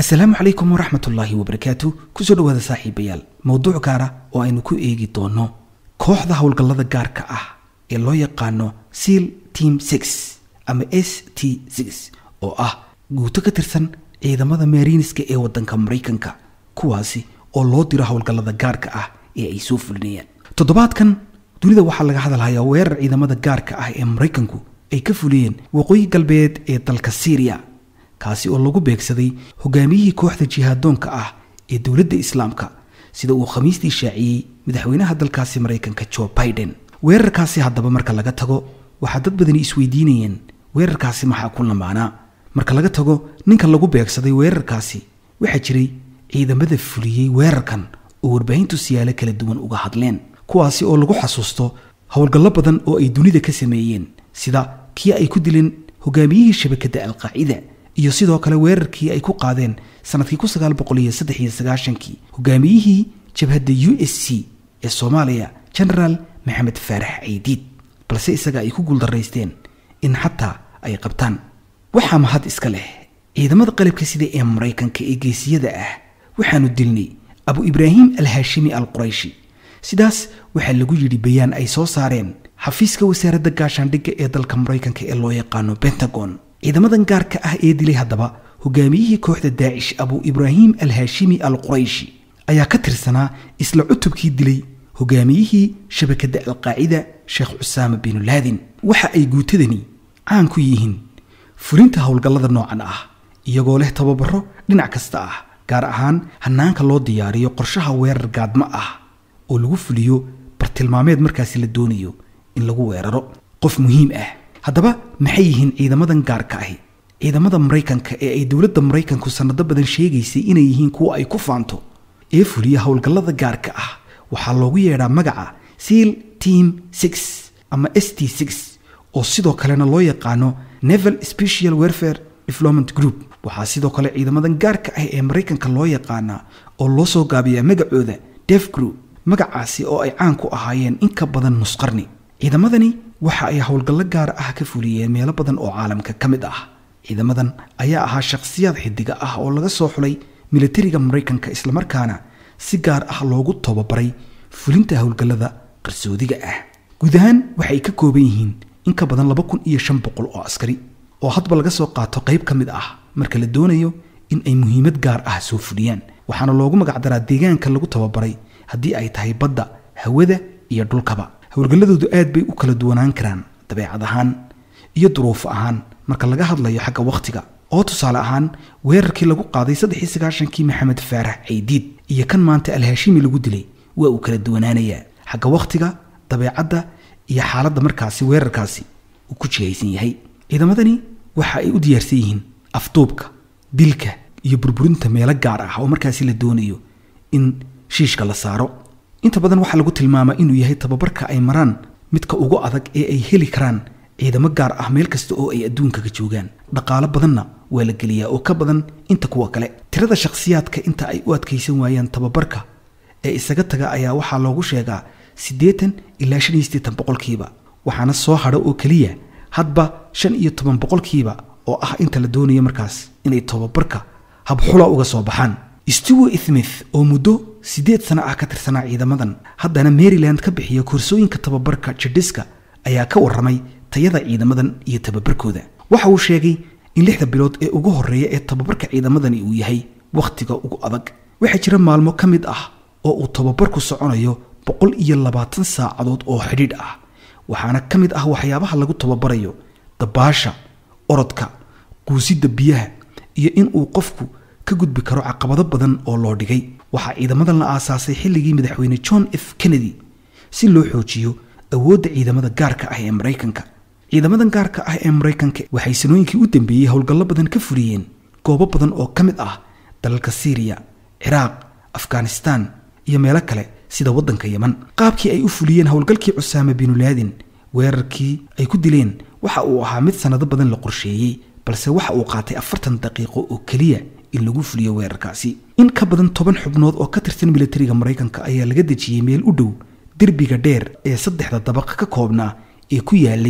asalaamu calaykum waraxmat ullaahi wabarakaatu kusoo dhawaada saaxiibayaal mowduuc gaara oo aynu ku eegi doono kooxda howlgallada gaarka ah ee loo yaqaano seal team six ama s t six oo ah guuto ka tirsan ciidamada maariiniska ee waddanka maraykanka kuwaasi oo loo diro howlgallada gaarka ah ee ay soo fulinayaan toddobaadkan dunida waxaa laga hadalhayaa weerar ciidamada gaarka ah ee maraykanku ay ka fuliyeen waqooyi galbeed ee dalka syriya kaasi oo lagu beegsaday hogaamiyihii kooxda jihaadoonka ah ee dowladda islaamka sida uu khamiistii shaaciyey madaxweynaha dalkaasi maraykanka joe biden weerarkaasi haddaba marka laga tago waxaa dad badani isweydiinayeen weerarkaasi maxaa ku lamaanaa marka laga tago ninka lagu beegsaday weerarkaasi waxaa jiray ciidamada fuliyey weerarkan oo warbaahintu siyaalo kala duwan uga hadleen kuwaasi oo lagu xasuusto howlgallo badan oo ay dunida ka sameeyeen sida kii ay ku dileen hogaamiyihii shabakadda alqaacida iyo sidoo kale weerarkii ay ku qaadeen sanadkii kun sagaal boqol iyo saddex iyo sagaashankii hogaamiyihii jabhadda u s c ee soomaaliya genaraal maxamed faarax caydiid balse isaga ay ku guuldaraysteen in xataa ay qabtaan waxaa mahad iska leh ciidamada qalabka sida ee maraykanka ee geesiyada ah waxaanu dilnay abu ibraahim al haashimi al qurayshi sidaas waxaa lagu yidhi bayaan ay soo saareen xafiiska wasaaradda gaashaandhigga ee dalka maraykanka ee loo yaqaano pentagon ciidamadan gaarka ah ee dilay haddaba hogaamiyihii kooxda daacish abu ibraahim al haashimi al qurayshi ayaa ka tirsanaa isla cutubkii dilay hogaamiyihii shabakadda alqaacida sheekh cusaama binu laadin waxa ay guutadani caan ku yihiin fulinta howlgallada noocan ah iyagoo leh tababaro dhinac kasta ah gaar ahaan hanaanka loo diyaariyo qorshaha weerar gaadmo ah oo lagu fuliyo bartilmaameed markaasi la doonayo in lagu weeraro qof muhiim ah haddaba maxay yihiin ciidamadan gaarka ahi ciidamada maraykanka ee ay dowladda maraykanku sanado badan sheegaysay inay yihiin kuwa ay ku faanto ee fuliya howlgallada gaarka ah waxaa loogu yeedhaa magaca seal team six ama s t six oo sidoo kalena loo yaqaano neval special warfare development group waxaa sidoo kale ciidamadan gaarka ah ee maraykanka loo yaqaanaa oo loo soo gaabiyaa magacooda def group magacaasi oo ay caan ku ahaayeen in ka badan nusqarni ciidamadani waxa ay howlgallo gaar ah ka fuliyeen meelo badan oo caalamka ka mid ah ciidamadan ayaa ahaa shakhsiyaad xidiga ah oo laga soo xulay militariga maraykanka islamarkaana si gaar ah loogu tababaray fulinta howlgallada qarsoodiga ah guud ahaan waxay ka kooban yihiin in ka badan laba kun iyo shan boqol oo askari oo hadba laga soo qaato qayb ka mid ah marka la doonayo in ay muhiimad gaar ah soo fuliyaan waxaana loogu magacdaraa deegaanka lagu tababaray haddii ay tahay badda hawada iyo dhulkaba howlgalladoodu aad bay u kala duwanaan karaan dabeecad ahaan iyo duruuf ahaan marka laga hadlayo xagga wakhtiga oo tusaale ahaan weerarkii lagu qaaday saddexii sagaashankii maxamed faarax caydiid iyo kan maanta alhaashimi lagu dilay waa uu kala duwanaanayaa xagga wakhtiga dabeecadda iyo xaaladda markaasi weerarkaasi uu ku jihaysan yahay ciidamadani waxa ay u diyaarsan yihiin afduubka dilka iyo burburinta meelo gaar ah oo markaasi la doonayo in shiishka la saaro inta badan waxaa lagu tilmaamaa inuu yahay tababarka ay maraan midka ugu adag ee ay heli karaan ciidamo gaar ah meel kasta oo ay adduunkaga joogaan dhaqaalo badanna waa la geliyaa oo ka badan inta kuwa kale tirada shakhsiyaadka inta ay u adkaysan waayaan tababarka ee isaga taga ayaa waxaa loogu sheegaa siddeetan ilaa shan iyo siddeetan boqolkiiba waxaana soo hadha oo keliya hadba shan iyo toban boqolkiiba oo ah inta la doonayo markaas inay tababarka habxula uga soo baxaan stewart smith oo muddo siddeed sano ah ka tirsanaa ciidamadan haddana maryland ka bixiya koorsooyinka tababarka jidhiska ayaa ka warramay tayada ciidamadan iyo tababarkooda waxa uu sheegay in lixda bilood ee ugu horreeya ee tababarka ciidamadani uu yahay wakhtiga ugu adag waxaa jira maalmo ka mid ah oo uu tababarku soconayo boqol iyo labaatan saacadood oo xidhiidh ah waxaana ka mid ah waxyaabaha lagu tababarayo dabaasha orodka quusidda biyaha iyo in uu qofku ka gudbi karo caqabado badan oo loo dhigay waxaa ciidamadan la aasaasay xilligii madaxweyne john f kennedy si loo xoojiyo awoodda ciidamada gaarka ah ee maraykanka ciidamadan gaarka ah ee maraykanka waxay sanooyinkii u dambeeyey howlgallo badan ka fuliyeen goobo badan oo ka mid ah dalalka syriya ciraaq afghanistaan iyo meelo kale sida waddanka yeman qaabkii ay u fuliyeen howlgalkii cusaama binu laadin weerarkii ay ku dileen waxa uu ahaa mid sannado badan la qorsheeyey balse waxa uu qaatay afartan daqiiqo oo keliya in lagu fuliyo weerarkaasi in ka badan toban xubnood oo ka tirsan militariga maraykanka ayaa laga dejiyey meel u dhow derbiga dheer ee saddexda dabaq ka koobnaa ee ku yaalay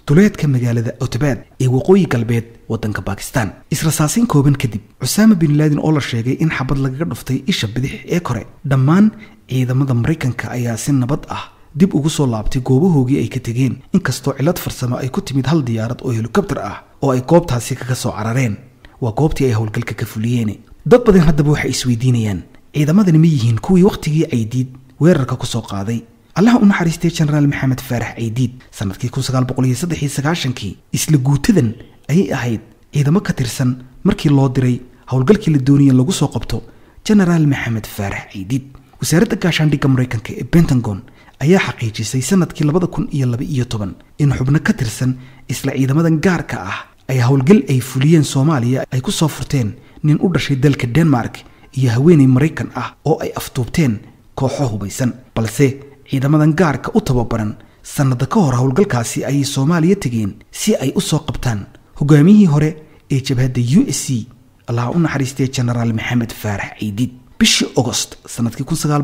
duleedka magaalada otobad ee waqooyi galbeed waddanka bakistan israsaasiin kooban kadib cusaama bin laadin oo la sheegay in xabad lagaga dhuftay isha bidix ee kore dhammaan ciidamada maraykanka ayaa si nabad ah dib ugu soo laabtay goobahoogii ay ka tegeen inkastoo cillad farsamo ay ku timid hal diyaarad oo helikobter ah oo ay goobtaasi kaga soo carareen waa goobtii ay howlgalka ka fuliyeen dad badan haddaba waxay isweydiinayaan ciidamadani ma yihiin kuwii wakhtigii caydiid weerarka ku soo qaaday allaha u naxariistay jenaraal maxamed faarax caydiid sanadkii kii isla guutadan ayay ahayd ciidamo ka tirsan markii loo diray howlgalkii la doonaya lagu soo qabto jenaraal maxamed faarax caydiid wasaaradda gaashaandhigga maraykanka ee bentagon ayaa xaqiijisay sanadkii labada kun iyo laba iyo toban in xubno ka tirsan isla ciidamadan gaarka ah ay howlgal ay fuliyeen soomaaliya ay ku soo furteen nin u dhashay dalka denmark iyo haweenay maraykan ah oo ay afduubteen kooxo hubaysan balse ciidamadan gaarka u tababaran sannada ka hor howlgalkaasi ayay soomaaliya tegeen si ay u soo qabtaan hogaamiyihii hore ee jabhadda u s c allaha u naxariistay jenaraal maxamed faarax caydiid bishii ogost sanadkii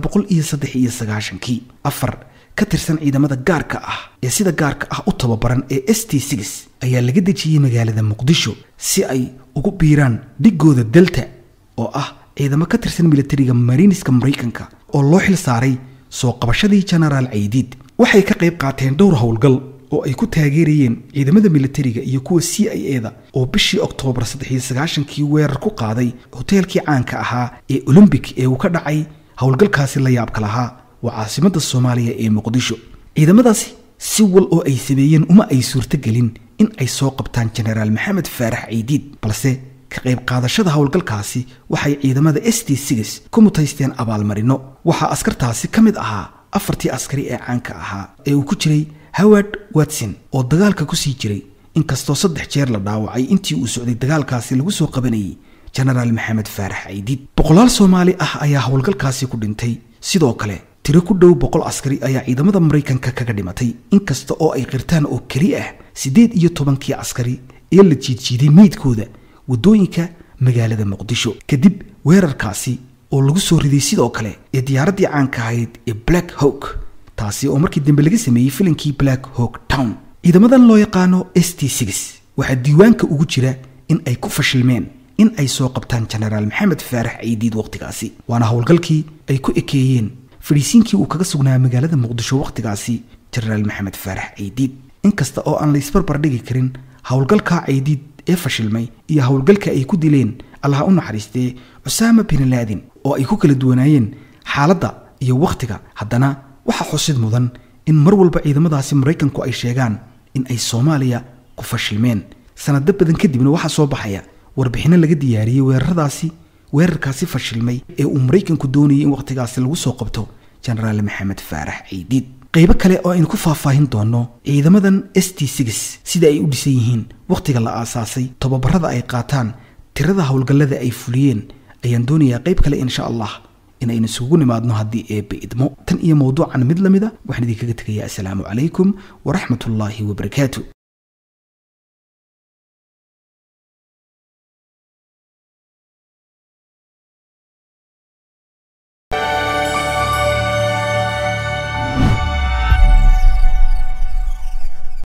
kii afar ka tirsan ciidamada gaarka ah ee sida gaarka ah u tababaran ee s t ayaa laga dejiyey magaalada muqdisho si ay ugu biiraan dhigooda delta oo ah ciidamo ka tirsan militariga mariiniska maraykanka oo loo xil saaray soo qabashadii jenaraal caydiid waxay ka qayb qaateen dhowr howlgal oo ay ku taageerayeen ciidamada militariga iyo kuwa c i eda oo bishii oktoobar kii weerar ku qaaday hoteelkii caanka ahaa ee olombik ee uu ka dhacay howlgalkaasi la yaabka lahaa waa caasimada soomaaliya ee muqdisho ciidamadaasi si wal oo ay sameeyeen uma ay suurtogelin in ay soo qabtaan jenaraal maxamed faarax caydiid balse ka qayb qaadashada howlgalkaasi waxay ciidamada s t ku mutaysteen abaalmarino waxaa askartaasi ka mid ahaa afartii askari ee caanka ahaa ee uu ku jiray howard watson oo dagaalka ku sii jiray inkastoo saddex jeer la dhaawacay intii uu socday dagaalkaasi lagu soo qabanayay jenaraal maxamed faarax caydiid boqolaal soomaali ah ayaa howlgalkaasi ku dhintay sidoo kale tiro ku dhow boqol askari ayaa ciidamada maraykanka kaga dhimatay inkasta oo ay qirtaan oo keli ah siddeed iyo tobankii askari ee la jiidjiiday meydkooda waddooyinka magaalada muqdisho kadib weerarkaasi oo lagu soo riday sidoo kale ee diyaaraddii caanka ahayd ee black hawk taasi oo markii dambe laga sameeyey filinkii black hawk town ciidamadan loo yaqaano s t waxaa diiwaanka ugu jira in ay ku fashilmeen in ay soo qabtaan jenaraal maxamed faarax caydiid wakhtigaasi waana howlgalkii ay ku ekeeyeen fadhiisiinkii uu kaga sugnaa magaalada muqdisho wakhtigaasi jenaraal maxamed faarax caydiid inkasta oo aan la isbarbar dhigi karin howlgalka caydiid ee fashilmay iyo howlgalka ay ku dileen allaha u naxariistee cusaama bin laadin oo ay ku kala duwanaayeen xaaladda iyo wakhtiga haddana waxaa xusid mudan in mar walba ciidamadaasi maraykanku ay sheegaan in ay soomaaliya ku fashilmeen sanado badan kadibna waxaa soo baxaya warbixinno laga diyaariyey weeraradaasi weerarkaasi fashilmay ee uu maraykanku doonayay in wakhtigaasi lagu soo qabto jenaraal maxamed faarax caydiid qaybo kale oo aynu ku faahfaahin doono ciidamadan s t sida ay u dhisan yihiin wakhtiga la aasaasay tobabarada ay qaataan tirada howlgallada ay fuliyeen ayaan doonayaa qayb kale insha allah in aynu isugu nimaadno haddii eebbe idmo tan iyo mawduucan mid lamida waxaan idinkaga tegayaa assalaamu calaykum waraxmat ullaahi wabarakaatu